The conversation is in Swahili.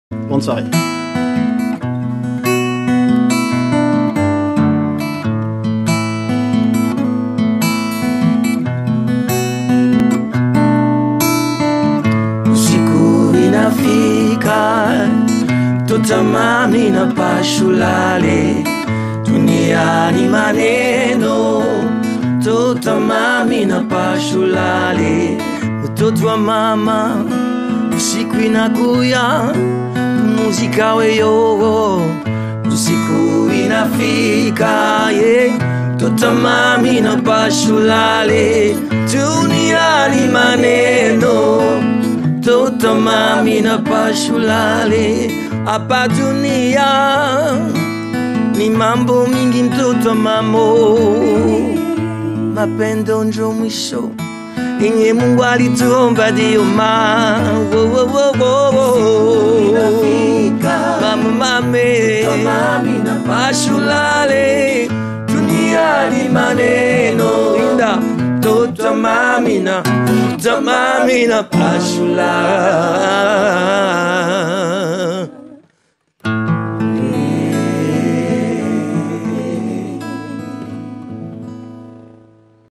Bonne soirée. Siku inafika tutamani na pashulale duniani maneno tutamami na pashulale mtoto wa mama usiku inakuya muzika weyo usiku inafika ye tutamami na pashulale duniani maneno tutamami na pashulale hapa dunia ni mambo mingi mtoto mamo mapendo njo mwisho inye mungu alituomba dio ma wo, wo, wo, wo, wo. mama mame pashulale duniani maneno inda tutamamina tutamamina pashulale